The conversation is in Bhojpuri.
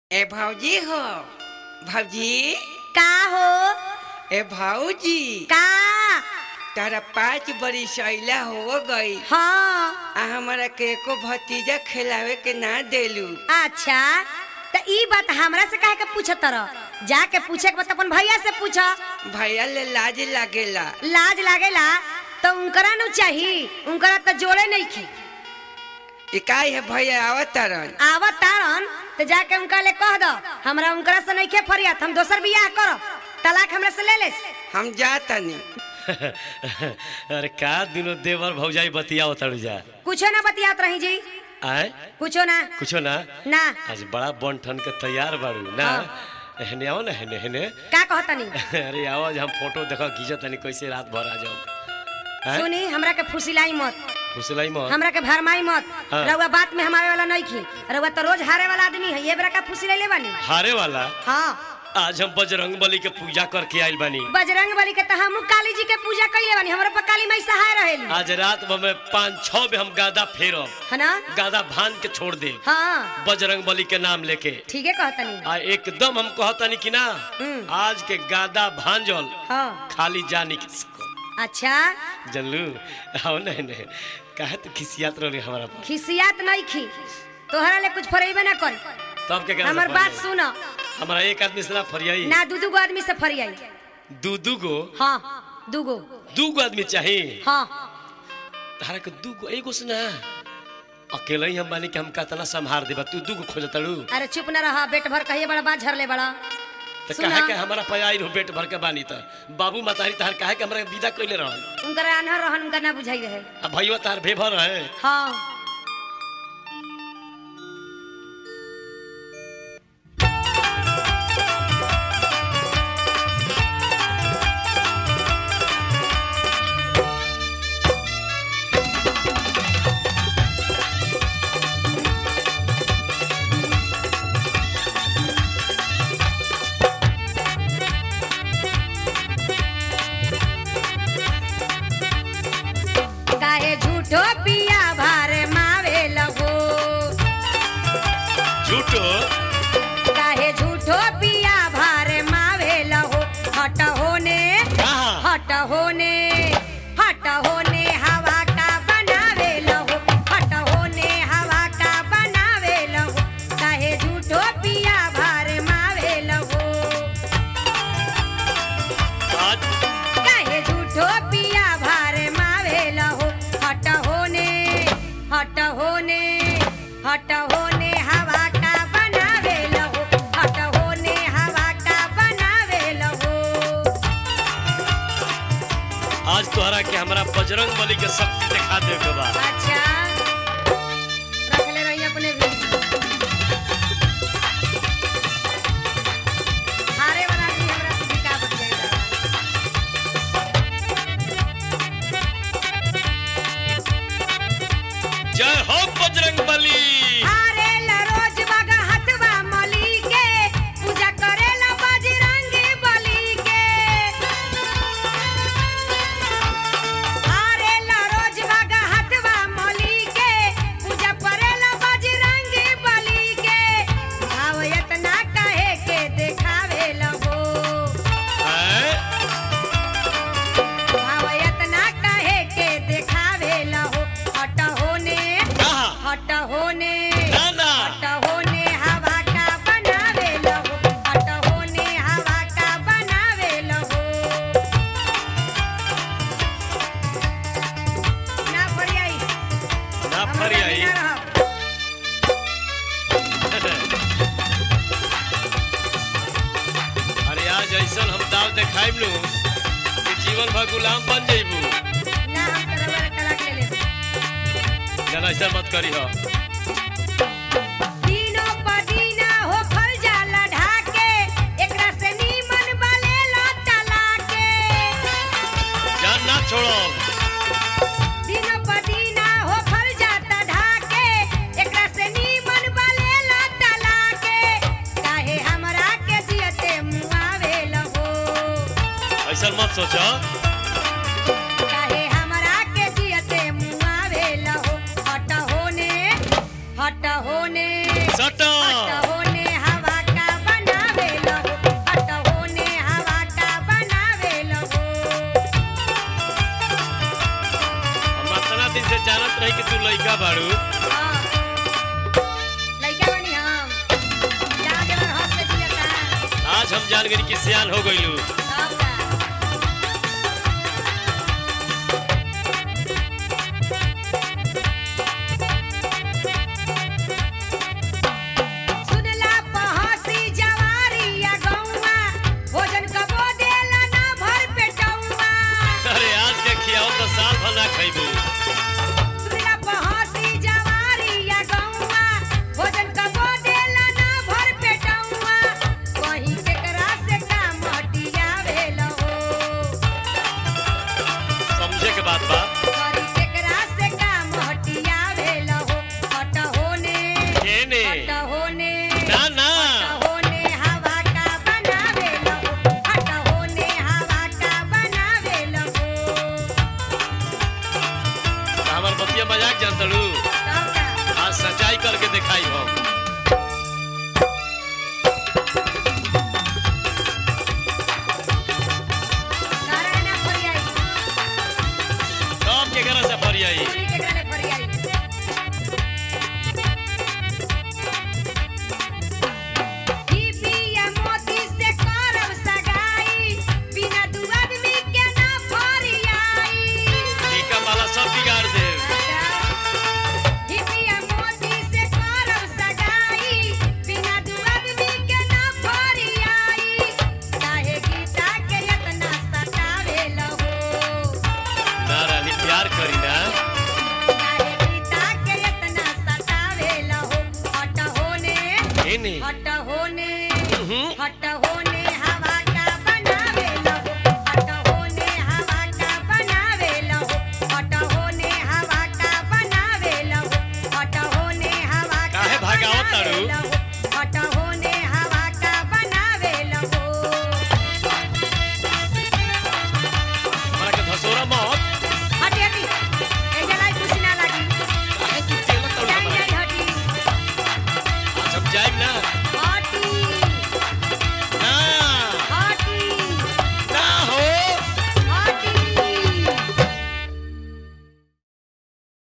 ए भौजी हो भौजी का हो ए भौजी का तारा पाँच बरिस अइला हो गई हाँ आ हमारा के एको भतीजा खिलावे के ना देलू अच्छा त ई बात हमरा से काहे के पूछत रह जाके पूछे के बात अपन भैया से पूछ भैया ले लाज लागेला लाज लागेला तो उनकरा नु चाही उनकरा त जोड़े नहीं की इकाई है भैया आवत तारन आवत तारन तो जाके उनका ले कह दो हमरा उनकरा से नहीं के फरियात हम दोसर बियाह करब तलाक हमरा से ले ले हम जातनी अरे का दिनो देवर भौजाई बतियाओ तड़ू जा कुछो ना बतियात रही जी आए कुछो ना कुछो ना ना आज बड़ा बन ठन के तैयार बाड़ू ना हेने आओ ना हेने हेने का कहतनी अरे आओ आज हम फोटो देखो खींचत तनी कैसे रात भर आ जाओ हैं? सुनी हमरा के फुसिलाई मत फुसलाई मोहन हमरा के भरमाई मत हाँ। रउआ बात में हमारे वाला नहीं खी रउआ तो रोज हारे वाला आदमी है ये बेरा का फुसी ले बानी हारे वाला हाँ आज हम बजरंग बली के पूजा करके आइल बानी बजरंग बली के तो हम काली जी के पूजा कैले बानी हमरा पर काली माई सहाय रहेली आज रात भर में पाँच छह में हम गादा फेरब है ना गादा भान के छोड़ दे हाँ बजरंग बली के नाम लेके ठीक है कहतनी आ एकदम हम कहतनी कि ना हम्म। आज के गादा भांजल हाँ खाली जानी किसको अच्छा जनलू आओ नहीं नहीं काहे तो खिसियात रही हमारा पर खिसियात नहीं खी तोहरा ले कुछ फरेबे ना कर तब के कहना हमर बात सुन हमारा एक आदमी से ना फरियाई ना दू दू गो आदमी से फरियाई दू दू गो हाँ दू गो दू गो आदमी चाहिए हाँ तारा के दू गो एगो से ना अकेले ही हम बानी कि हम कहतना संभार देबा तू दू गो खोजतड़ू अरे चुप न रहा पेट भर कहिए बड़ा बात झरले बड़ा तो सुना। काहे के हमारा पयाई हो पेट भर के बानी त बाबू मातारी तहार काहे के हमरा के विदा कइले रहन उनकर आन्हर रहन उनका ना बुझाई रहे अब भईवा तार भेभर है हाँ काहे झूठो पिया भार मावे लगो झूठो काहे झूठो पिया भार मावे लगो हट होने कहाँ हट होने हट होने हवा का बनावे लगो हट होने हवा का बनावे लगो काहे झूठो पिया भार मावे लगो आज काहे झूठो पिया भार मावे लगो हट होने हट होने हट होने हवा का बनावे लगो हट होने हवा का बनावे लगो आज तोहरा के हमरा बजरंग बली के शक्ति दिखा दे के बा अच्छा रख ले रही अपने भी हारे वाला भी हमरा से भी का बच जाएगा जय हो बजरंग बली हारे ला रोज बगा हथवा मली के पूजा करेला बजरंगी बली के हारे ला रोज बगा हथवा मली के पूजा करेला बजरंगी बली के भाव इतना कहे के देखावे लगो हैं? भाव इतना कहे के देखावे लगो हट होने कहाँ हट होने ना ना हट होने हवा का बनावे लगो हट होने हवा का बनावे लगो ना फरियाई ना हमरा फरियाई बिना रहब। अरे आज ऐसन हम दाव देखाइब नु कि जीवन भर गुलाम बन जइबू ना हम तो रउआ के तलाक ले लेब। ना ऐसा मत करी हो दिनों पर दिना हो फल जाला ढाके, एकरा से नीमन बलेला तलाके। जान ना छोड़ो दिनों पर दिना हो फल जाता ढाके, एकरा से नीमन बलेला तलाके। काहे हमरा के जियते मुआवे लगो ऐसा मत सोचो काहे हमरा के जियते मुआवे लगो हट होने हट होने सटो हट होने हवा आज हम जान गई कि सियान हो गइलू तब का सुनला पहसी जवारिया गौवा भोजन कबो देला ना भर पेटौवा अरे आज के खियाओ तो साल भर ना खइबू सुनला पहसी जवारिया गौवा भोजन कबो देला ना भर पेटौवा कहीं केकरा से का मटिया भेल हो समझे के बात बा कहीं केकरा से का मटिया भेल हो हट होने केने हट होने ना ना हट होने हवा का बनावे लगो हट होने हवा का बनावे लगो हमार बतिया मजाक जानतलू तब का आज सच्चाई करके दिखाई हम नारायणा फरियाई सब के घर से फरियाई पूरी के गाने फरियाई ई पिया मोती से करब सगाई बिना दू आदमी के ना फरियाई टीका माला सब बिगाड़ दे हिपिया मोती से करब सगाई बिना दू आदमी के ना फरियाई काहे गीता के इतना सतावे लहो ना रानी प्यार करी ना काहे गीता के इतना सतावे लहो हट होने केने हट होने हम्म, हट